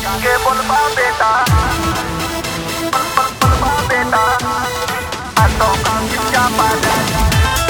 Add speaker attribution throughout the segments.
Speaker 1: के बोलबा बेटा बोलबा बेटा आ तो काम चापा जाई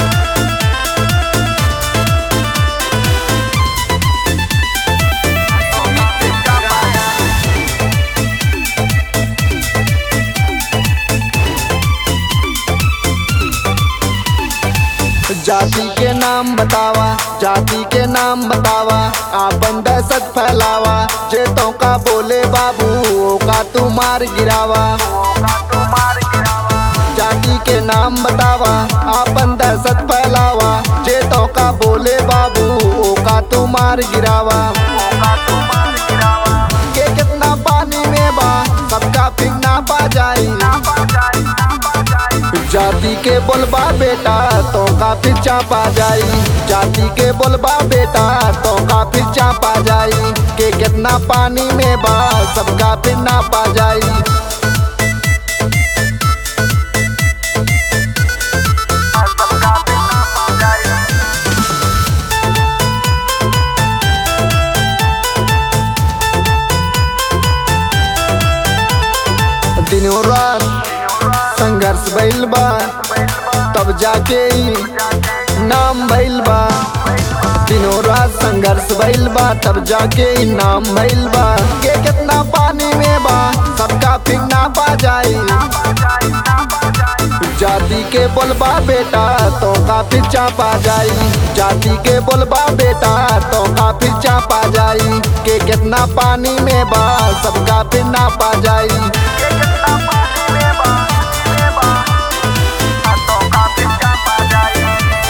Speaker 2: जाति के नाम बतावा जाति के नाम बतावा आपन दहशत फैलावा जे तो का बोले बाबू ओका तू मार गिरावा
Speaker 1: का तू मार गिरावा
Speaker 2: जाति के नाम बतावा आपन दहशत फैलावा जे तो का बोले बाबू ओका तू मार गिरावा
Speaker 1: का तू मार गिरावा
Speaker 2: के कितना पानी में बा सबका फिंगना पा जाई
Speaker 1: ना पा जाई ना पा जाई
Speaker 2: जाति के बोलबा बेटा तो का पीछा पा जाई जाति के बोलबा बेटा तो का पीछा पा जाई के कितना पानी में बा सबका फिर ना पा जाई
Speaker 1: आ सबका बिना पा जाई
Speaker 2: दिनों रात संघर्ष भइल बा तब जाके ई नाम भइल बा दिनों रात संघर्ष भइल बा तब जाके ई नाम भइल बा के कितना पानी में बा सबका फिर ना पा जाई
Speaker 1: पा जाई ना पा जाई
Speaker 2: जाति के बोलबा बेटा तो काफी चापा जाई जाति के बोलबा बेटा तो काफी चापा जाई के कितना पानी में बा सबका फिर ना पा जाई
Speaker 1: के कितना पानी में बा में बा आ तो का बिना पा जाई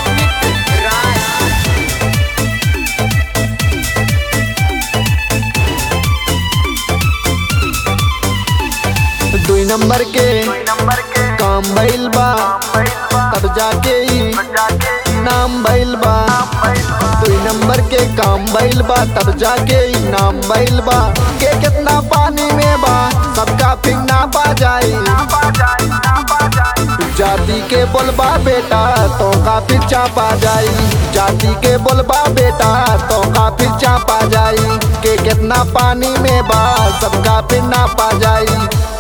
Speaker 2: दुई नंबर के
Speaker 1: कोई नंबर के
Speaker 2: काम भइल बा
Speaker 1: भइल बा
Speaker 2: तब जाके ई
Speaker 1: जाके
Speaker 2: नाम भइल बा
Speaker 1: भइल बा
Speaker 2: दुई नंबर के काम भइल बा तब जाके ई नाम भइल बा के कितना पानी में बा सबका फिर ना पा जाई
Speaker 1: ना पा जाई ना पा जाई
Speaker 2: जाति के बोलबा बेटा तो काफी चापा जाई जाति के बोलबा बेटा तो काफी चापा जाई के कितना पानी में बा सबका फिर ना पा जाई